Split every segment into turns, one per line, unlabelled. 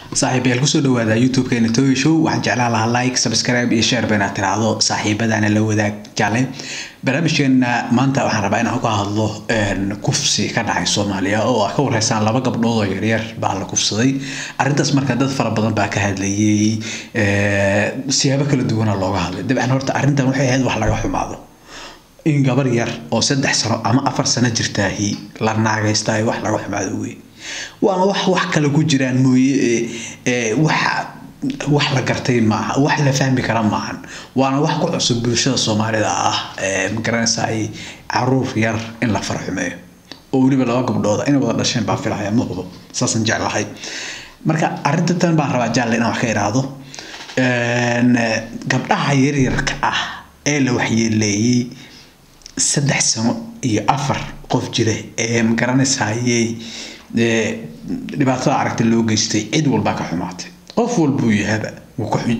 saaxiibayaal kusoo dhawaada youtube-keena toy show waxaan jeclaan lahaa like subscribe iyo share ba inaad tiraahdo saaxiibadana la wadaag jale barnaamijkeena maanta waxaan rabaa inaan ka hadlo kufsi ka dhacay soomaaliya oo ah ka wareysaan laba gabdhood oo yaryar baa la kufsaday arrintaas marka dad fara badan baa ka hadlayay siyaabo kala duwana looga hadlay dabcan horta arrintan waxay ahayd wax laga xumaado in gabar yar oo saddex sano ama afar sano jirtaahi la naagaystaay wax laga xumaado wey waana wax wax kale ku jiraan mooye waxa wax la gartay maaha wax la fahmi kara maahan waana wax ku cusub bulshada soomaalida ah magaranaysa ay caruur yar in la farxumeeyo oo weliba laba gabdhooda inay wada dhasheen baa filaya muuqdo saasaan jeclahay marka arrinta tan baan rabaa jaalle inaan wax ka idhaahdo gabdhaha yaryarka ah ee la waxyeeleeyey saddex sano iyo afar qof jira ee magaranaysaayey dhibaatada aragta loo geystay cid walbaa ka xumaatay qof walbuu yahaba wuu ka xun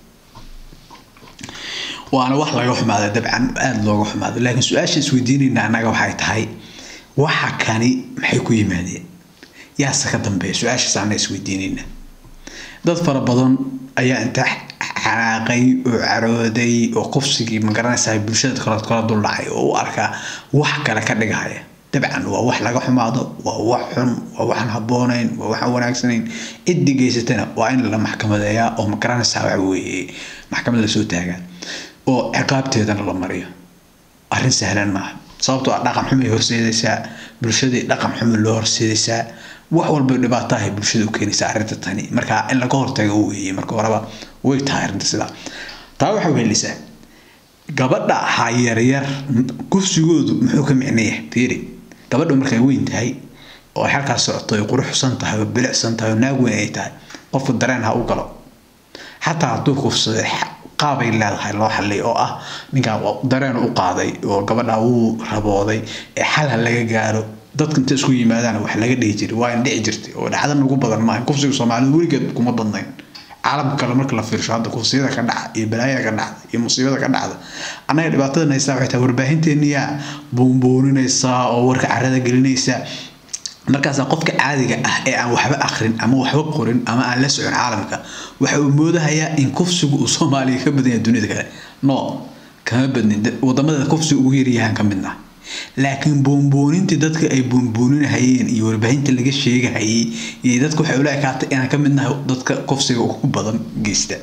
waana wax laga xumaada dabcan aada looga xumaado laakiin su-aasha isweydiinayna annaga waxay tahay waxa kani maxay ku yimaadeen yaase ka dambeeya su-aashaas annaga isweydiinayna dad fara badan ayaa inta xanaaqay oo carooday oo kufsigii magaranaysaa bulshada kala kala duldhacay oo u arkaa wax kale ka dhigahaya dabcan waa wax laga xumaado waa wax xun waa waxaan habboonayn waa waxaan wanaagsanayn ciddii geysatana waa in la maxkamadeeyaa oo magaranaysaa waxa weeye maxkamad lasoo taagaa oo ciqaabteedana la mariyo arrin sahlan maaha sababtoo ah dhaqan xumay horseedaysaa bulshadii dhaqan xumi loo horseedaysaa wax walba dhibaato ahay bulshada u keenaysaa arrinta tani marka in laga hortago weeye marka horeba way tahay arrinta sidaa taa waxay wehelaysaa gabadha ha yaryar kufsigoodu muxuu ka micnayahay fiiri gabadha markay weyn tahay oo ay halkaas socoto ay quruxsan tahay oo bilicsan tahay oo naag weyn ay tahay qofku dareen ha u galo xataa hadduu kufsaday qaabay leedahay loo xallay oo ah ninkan dareen u qaaday oo gabadha wuu rabooday ee xal ha laga gaaro dadka inta isku yimaadaan wax laga dhihi jiray waa in dhici jirtay oo dhacda ugu badan maaha kufsiga soomaalida weligeed kuma badnayn caalamka kale marka la fiirsho hadda kufsiyada ka dhaca iyo balaayada ka dhacda iyo musiibada ka dhacda annaga dhibaatada haysaa waxay tahay warbaahinteeniyaa buunbuuninaysaa oo warka carada gelinaysaa markaasaa qofka caadiga ah ee aan waxba akrin ama waxba qorin ama aan la socon caalamka waxa uu moodahayaa in kufsigu uu soomaaliya ka badan yahay dunida kale no kama badnin wadamada kufsiga ugu yaryahaan ka midna laakiin buunbuunintii dadka ay buunbuuninahayeen iyo warbaahinta laga sheegahayay iyo dadka waxay ula ekaatay inaan ka midnahay dadka kufsiga ugu badan geysta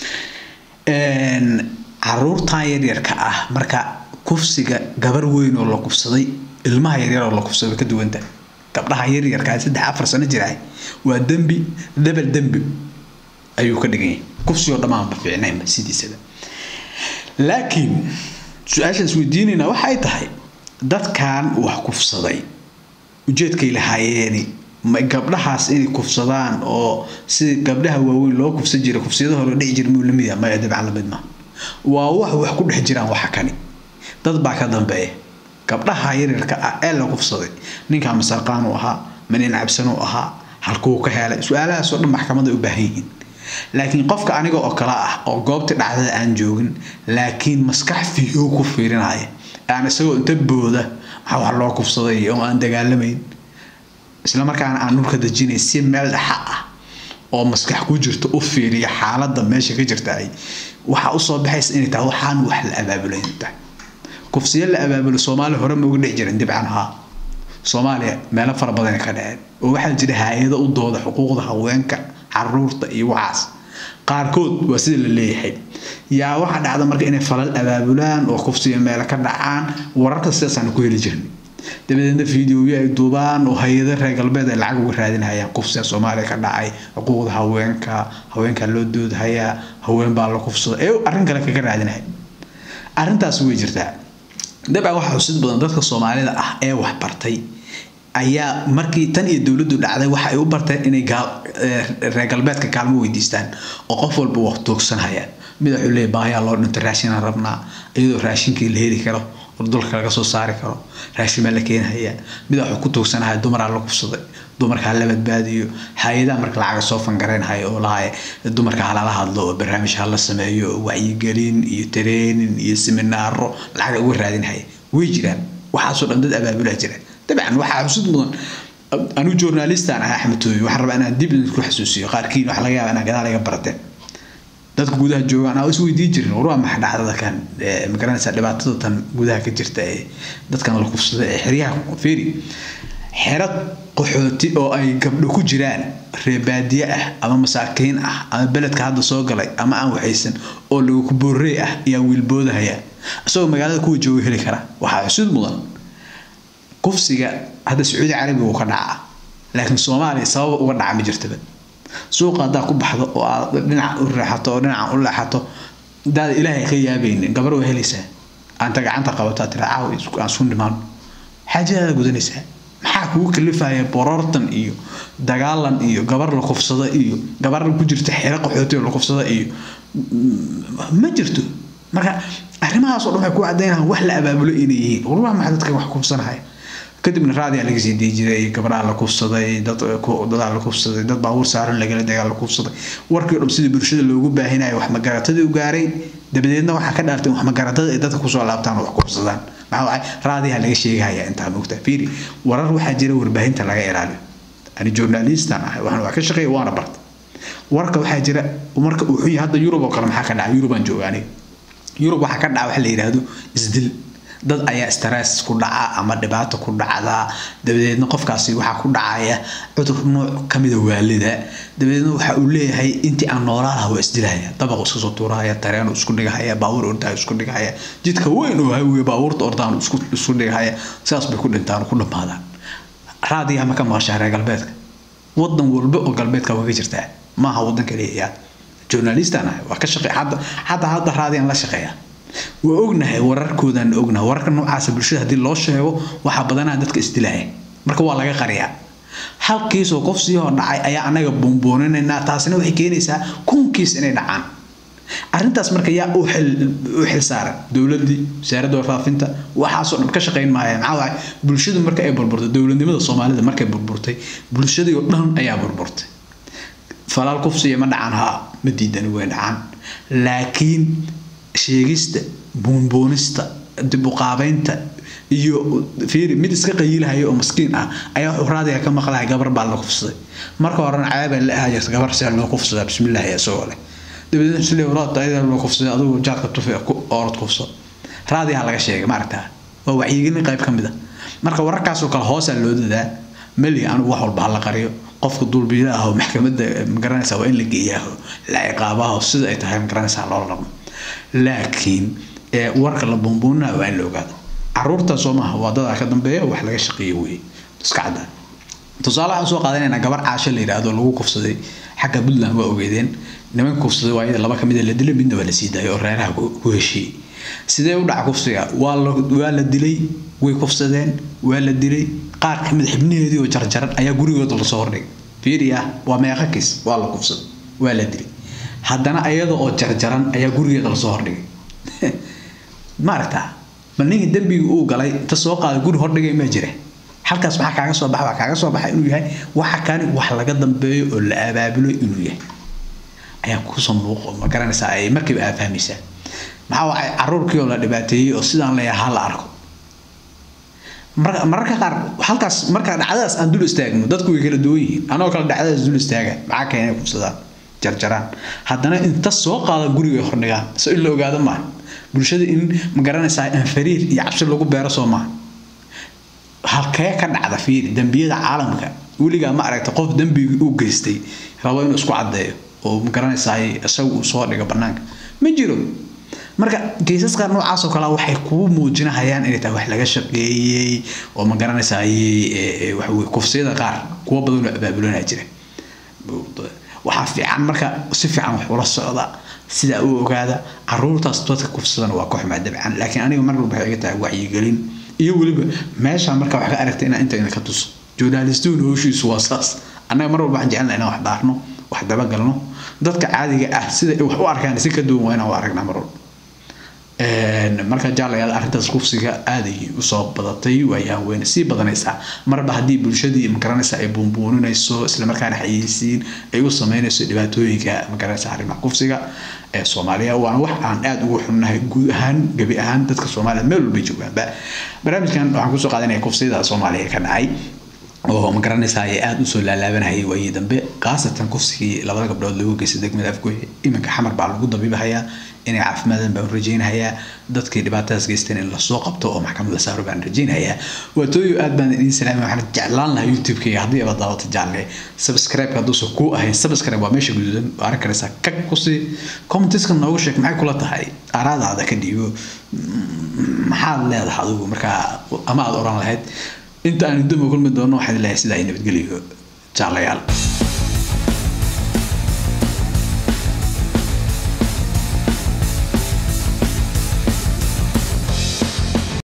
caruurtan yaryarka ah marka kufsiga gabar weyn oo la kufsaday ilmaha yaryar oo la kufsaday ka duwanta gabdhaha yaryarka saddex afar sano jiraay waa dembi dabal dembi ayuu ka dhigan yahay kufsigoo dhammaanba fiicnaynba sidiisaba laakiin su-aashaan isweydiinayna waxay tahay dadkan wax kufsaday ujeedkay lahaayeeni gabdhahaas inay kufsadaan oo sida gabdhaha waaweyn loo kufsan jiray kufsiyada hore dhici jira muu lamid yahay maya dabcan lamid ma waa wax wax ku dhex jiraan waxa kani dad baa ka dambeeya gabdhaha yaryarka ah ee la kufsaday ninkaa masarqaan u ahaa manin cabsan u ahaa halkuu ka helay su-aalahaasoo dhan maxkamada u baahan yihiin laakiin qofka aniga oo kale ah oo goobtii dhacdada aan joogin laakiin maskax fiyow ku fiirinaya aan isagoo inta booda maxaa wax loo kufsaday oo aan dagaalamayn isla markaana aan dhulka dejinay si meel dhexa ah oo maskax ku jirto u fiiriya xaaladda meesha ka jirta ay waxaa usoo baxaysa inay tahay waxaan wax la abaabulayn tahay kufsiyo la abaabulo soomaaliya hore ma uga dhici jirin dibcan haa soomaaliya meelo fara badan ka dhaceen oo waxaa jira hay-ado u dooda xuquuqda haweenka caruurta iyo waxaas qaarkood waa sida la leeyahay yaa waxaa dhacda marka inay falal abaabulaan oo kufsiga meelo ka dhacaan wararka sidaasaan ku heli jirnay dabadeedna fideoyo ay duubaan oo hay-ada reer galbeed ay lacag uga raadinhayaan kufsiga soomaaliya ka dhacay xuquuqda haweenka haweenkaa loo doodhayaa haween baa la kufsada ee arrin kale kaga raadinaya arrintaas way jirtaa dabcan waxaa xusid badan dadka soomaalida ah ee wax bartay ayaa markii tan iyo dowladdu dhacday waxa ay u barteen inay reer galbeedka kaalmo weydiistaan oo qof walba wax toogsanhayaan mid wuxuu leeyahy baahiyaa loo dhinto raashinaan rabnaa iyadoo raashinkii la heli karo oo dulka laga soo saari karo raashin baa la keenhayaa mid wuxuu ku toogsanahaya dumaraa la kufsaday dumarkaa la badbaadiyo hay-adaha marka lacaga soo fangareynhaya oo lahay dumarka halala hadlo oo barnaamij hala sameeyo oo wacyigelin iyo tareenin iyo seminaaro lacaga uga raadinhaya way jiraan waxaasoo dhan dad abaabulaa jira dabcan waxaa xusud mudan anigu journalistaan ahaa axmed tooyo waxaan rabaa inaan dib idinku xasuusiyo qaarkiin waxa laga yaaba inaan gadaal iga barateen dadka gudaha joogaan aa isweydii jirin war waa maxa dhacdada kan magaranaysaa dhibaatada tan gudaha ka jirta ee dadkan la kufsada ee xeryaha feeri xero qaxooti oo ay gabdho ku jiraan reebaadiye ah ama masaakiin ah ama beledka hadda soo galay ama aan waxaysan oo lagu kuboorey ah ayaa wiilboodahaya isagoo magaalada kuwa jooga heli kara waxaa xusud mudan kufsiga hadda sacuudi carabiga uu ka dhacaa laakiin soomaaliya sababa uga dhaca ma jirtaba suuqa haddaa ku baxdo oo aad dhinaca u reexato oo dhinaca u leexato daada ilaahay ka yaabaynin gabar waa helaysaa aanta gacanta qabato tira caaw aan isku dhimaano xaajadaada gudanaysaa maxaa kugu kalifaya borortan iyo dagaalan iyo gabar la kufsada iyo gabar ku jirta xero qaxooti oo la kufsada iyo ma jirto marka arrimahaasoo dhan waxay ku caddaynayaan wax la abaabulo inay yihiin war waa maxay dadka wax kufsanaya kadibna raadiyaa laga sii dii jiray gabdhaha la kufsaday dadaa la kufsaday dad baabuur saaran lagala dagaa la kufsaday warkii o dhan sidii bulshada loogu baahinayo wax magaratadii u gaaray dabadeedna waxaa ka dhaartay wax magaratada ay dadka kusoo laabtaan oo wax kufsadaan maxaa waay raadiyaa laga sheegahaya intaa moogta fiiri warar waxaa jira warbaahinta laga ilaaliyo ani journalistan ahay waxaan wax ka shaqeeya waana barta warka waxaa jira marka uu xun yahay hadda yurub oo kale maxaa ka dhaca yurubaan jooga aniga yurub waxaa ka dhaca waxa la yidhaahdo isdil dad ayaa stress ku dhaca ama dhibaato ku dhacdaa dabadeedna qofkaasi waxaa ku dhacaya cudur nooc kamida waalida dabadeedna waxa uu leeyahay intii aan noolaa laha waa isdilahaya dabaqu iska soo tuurahaya tareen isku dhigahaya baabuur ordaha isku dhigahaya jidka weyn oo hawiye baabuurta ordaan isku dhigahaya sidaas bay ku dhintaan ku dhammaadaan raadiyaha ma ka maqashaa reer galbeedka wadan walba oo galbeedka waa ka jirtaa maaha wadan kaliya journalistan ah waa ka shaqeeya hadda hadda hadda raadiyaan la shaqeeya waa ognahay wararkoodaan ognahay wararka noocaasa bulshada haddii loo sheego waxaa badanaa dadka isdilaya marka waa laga qariyaa halkiisoo qof sii hor dhacay ayaa anaga boonbooninaynaa taasina waxay keenaysaa kunkiis inay dhacaan arrintaas marka yaa u xil saaran dowladii wasaaradda warfaafinta waxaasoo dhan ka shaqayn maaya maxaa waay bulshadu marka ay burburtay dowladnimada soomaalida markay burburtay bulshadii oo dhan ayaa burburtay falaal kufsiya ma dhacan haa ma diidani way dhacaan laakiin sheegista buunbuunista dib u qaabeynta iyo fiiri mid iska qayiilahaya oo maskiin ah ayaa wuxuu raadiga ka maqlaya gabar baa la kufsaday marka horena caabaa la ahaa jirta gabar see loo kufsadaa bismillahi isagoo leh dabadeedna sile walaad ayada loo kufsaday adigu jaadka tufe orod kufso raadigaa laga sheegay maaragtaa waa wacyigelin qayb ka mid a marka wararkaasoo kale hoosaa loo dadaa meli anigu wax walba hala qariyo qofka dulbiila ah oo maxkamadda magaranaysa waa in la geeyaaho la ciqaabaho sida ay tahay magaranaysaa loola dhaqmo laakiin warka la buunbuunina waa in la ogaado caruurta soo maaha waa dadaa ka dambeeya wax laga shaqeeyo wey iska caddaa tusaale waxaan soo qaadanaynaa gabar caasho la yidhaahdo lagu kufsaday xagga puntland waa ogeedeen nimanka kufsaday waa iyada laba kamid a la dilay midna waa la sii daayay oo reeraha ku heshiiyey sidee u dhaca kufsiga waa la waa la dilay way kufsadeen waa la dilay qaar kamid xibnaheedii oo jarjaran ayaa gurigooda lasoo hordhigay fiiriya waa meeqa kiis waa la kufsaday waa la dilay haddana ayada oo jarjaran ayaa gurigeeda lasoo hordhigay ma aragtaa bal ninkii dembiga uu galay inta soo qaaday guri hordhigay ma jira halkaas maxaa kaaga soo baxa waa kaaga soo baxa inuu yahay waxa kani wax laga dambeeyo oo la abaabulo inuu yahay ayaa kusoo muuqo ma garanaysaa ay markiiba aa fahmaysaa maxaa waxay caruurkii oo la dhibaateeyey oo sidaan leeyahay ha la arko mararka qaar halkaas marka dhacdadaas aan dul istaagno dadku way kala duwan yihiin anoo kale dhacdadaas dul istaaga maxaa keenay kufsadaan jarjaraan haddana inta soo qaada guriga hordhigaan so in la ogaado maaha bulshada in ma garanaysaa anfariir iyo cabsi lagu beero soo maaha halkee ka dhacda fiiri dembiyada caalamka weligaa ma aragta qof dembigii u geystay rabo inuu isku caddeeyo oo ma garanaysaa isagu uu soo dhigo bannaanka ma jiro marka kiisaska noocaas oo kale waxay kuu muujinahayaan inay tahay wax laga shaqeeyey oo ma garanaysaa waxaweye kufsiyada qaar kuwa badan oo abaabulanaa jira waxaa fiican marka si fiican wax ula socda sidaa u ogaada caruurtaas dadka kufsadana waa koox maadabcan laakiin aniga mar walba waxay iga tahay wacyigelin iyo weliba meesha marka wax ka aragta inaan inta ka tuso journalistuun howshiisu waa saas annaga mar walba waxaan jecelnaa inaan wax baarno wax dabagalno dadka caadiga ah sida ay wax u arkaan si ka duwan waa inaan u aragnaa mar walba marka jaalayaal arrintaas kufsiga aaday usoo badatay waayaan weyne sii badanaysaa marba haddii bulshadii magaranaysa ay buunbuuninayso islamarkaana xayeysiin ay u sameynayso dhibaatooyinka magaranaysa arrimaha kufsiga ee soomaaliya waana wax aan aada ugu xunnahay guud ahaan gebi ahaan dadka soomaaliya meel walbay joogaanba barnaamijkan waxaan kusoo qaadanaya kufsiyada soomaaliya ka dhacay oo ma garanaysaa ay aada usoo laalaabanayay waayii dambe khaasatan kufsigii labada gabdhood lagu geystay degmada afgooye iminka xamar baa lagu dabiibahayaa inay caafimaadaan baan rajaynahayaa dadkii dhibaatadaas geysteen in lasoo qabto oo maxkamad la saaro baan rajaynahayaa waatooyo aad baan idiin salaamay waxaan jeclaan lahaa youtube-kayga haddii abaad daawato jaalle subscribe hadduusan kuu ahayn subscribe waa meesha guduudan oo arki karaysaa kag kusii commentiska noogu sheeg maxay kula tahay araadaada ka dhiibo maxaad leedahay adigu markaa ama aad oran lahayd inta aan duma kulmi doono waxaad leeyahay sidaa nabadgeliyo jaalayaal